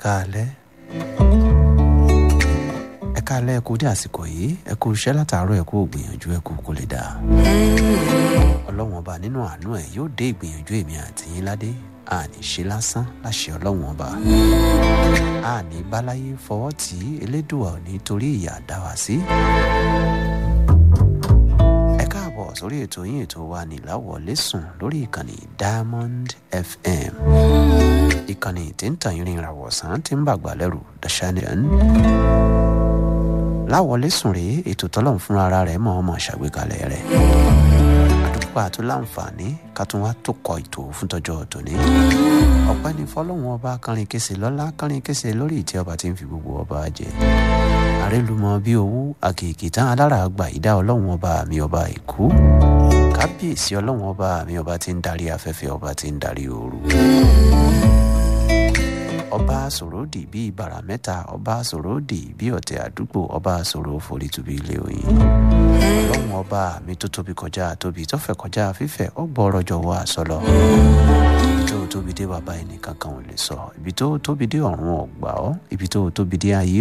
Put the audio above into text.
káalẹ́ ẹ káalẹ́ ẹ kú dé àsìkò yìí ẹ kú iṣẹ́ látàárọ̀ ẹ kú ògbìyànjú ẹ kú kó lè dáa ọlọ́wọ́n ọba nínú àánú ẹ̀ yóò dé ìgbìyànjú èmi àti yín ládé àní ṣe lásán láṣẹ ọlọ́wọ́n ọba àní báláyé fọwọ́ tí elédùà ò ní torí ìyà dá wa sí. ẹ káàbọ̀ sórí ètò yín ètò wa níláwọlé sùn lórí ìkànnì diamond fm ìkànnì tí ń tàn yín rìn ìràwọ̀sán tí ń bàgbà lẹ́rù dashandan láwọlé sùn rèé ètò tọ́lọ́run fúnra ara rẹ̀ mọ̀ ọmọ ṣàgbékalẹ̀ rẹ̀ àdúgbò àti láǹfààní ká tún wá tó kọ ètò fún tọjọ́ tòní ọpẹ́ ní fọlọ́run ọba kánrin kése lọ́lá kánrin kése lórí ìtẹ́ ọba tí ń fi gbogbo ọba jẹ àrélùmọ bí owó àkèké tán alára àgbà ìdá ọlọ́run ọba mi ọba ìkú kábíyèsí ọlọ́run ọba mi ọba tí ń darí afẹ́fẹ́ ọba tí ń darí ooru ọba sòròdì bíi bàrà mẹ́ta ọba sòròdì bíi ọ̀tẹ̀ àdúgbò ọba sòrò forítubi ilé oyin ọlọ́run ọba mi tó tóbi kọjá tóbi tó fẹ̀ kọjá fífẹ̀ ọgbọ́ ọ̀rọ̀ jọ̀wọ́ àsọlọ ibi tó tóbi dé bàbá ẹnì kankan ò lè sọ ibi tó tóbi dé ọ̀run ọ̀gbà ọ́ ibi tó tóbi dé ayé